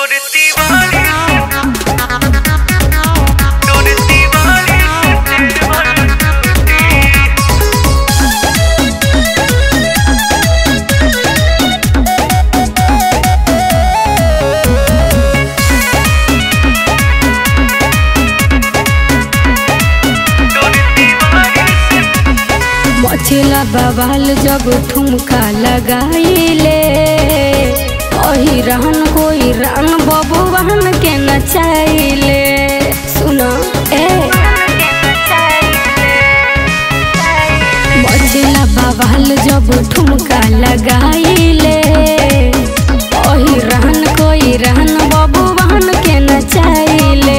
তোর দিওয়ালি তোর দিওয়ালি দেওয়ার টুটি তোর দিওয়ালি मछला बवाल जब ठुमका लगाइले ओही रहन कोई रंग बबुआन के नचाइले सुनो ए मछला बवाल जब ठुमका लगाइले ओही रहन कोई रहन बबुआन के नचाइले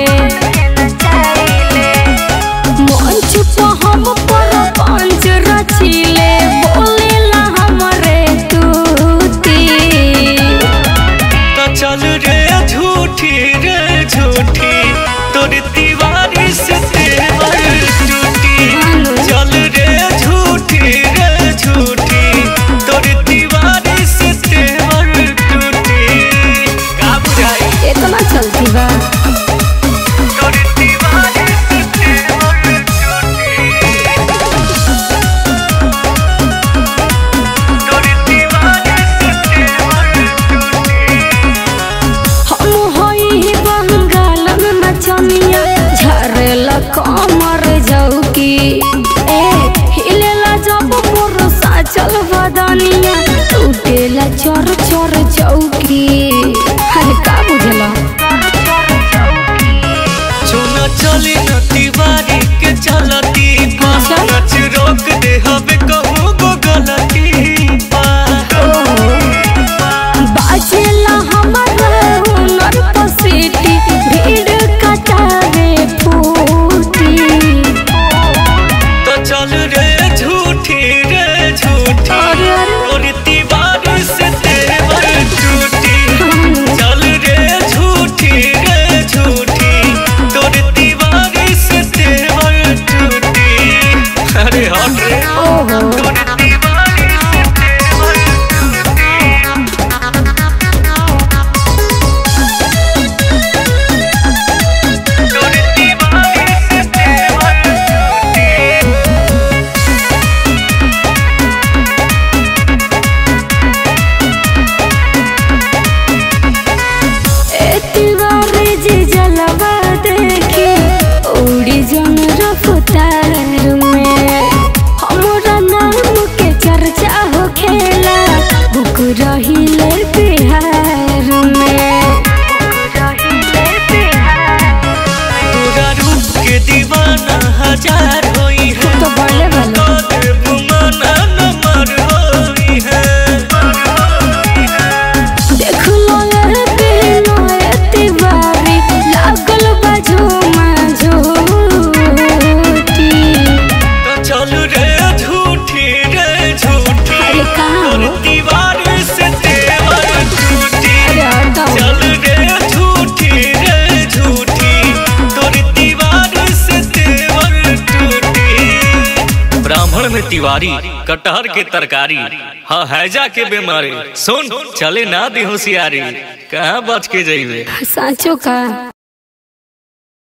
मंच पे हम पर पंच रचिले बोलेला हमरे तूती तो चल रे झूठी रे झूठी तोर दीवारी से तेवर टूटी चल रे झूठी रे झूठी तोर दीवारी से तेवर टूटी का बुझाई इतना चलती बा तोर दीवारी से तेवर टूटी तोर दीवारी से तेवर टूटी हम होई बंगाल में नचनिया झरेला कमर जौकी ए हिलेला जब मोर साचल बदनिया टूटेला चर चर चौकी अरे का बुझला चुना चली न दीवारी के चलती बा अच्छा। नच रोक दे हवे कहूँ गो गलती बा बाजेला हमर हुनर पसीटी भीड़ कटारे फूटी तो चल रे झूठी रे झूठी अरे अरे और दीवारी से तेवर टूटी चल रे झूठी रे झूठी तोर दीवारी से तेवर टूटी अरे हट रे ओहो तोर दीवारी से तेवर टूटी तोर दीवारी से तेवर टूटी एतिवारे जे जलवा देखी उड़ी जन रफ्तार में हमरा नाम के चर्चा हो खेला बुक रहिले बिहार में तोरा रूप के दीवाना हजार होई है तो बोले वाला तोर बुमाना नंबर होई है देख लो ये पहनो एतिवारी लागल बाजू झूठी तो चल रे झूठी रे झूठी अरे कहाँ तोर हो? दीवार से तेवर टूटी अरे हटाओ चल रे झूठी रे झूठी तोर दीवार से तेवर टूटी ब्राह्मण में तिवारी कटहर के तरकारी हाँ हैजा के बीमारी सुन चले ना दी होशियारी कहाँ बच के जाइबे साँचो का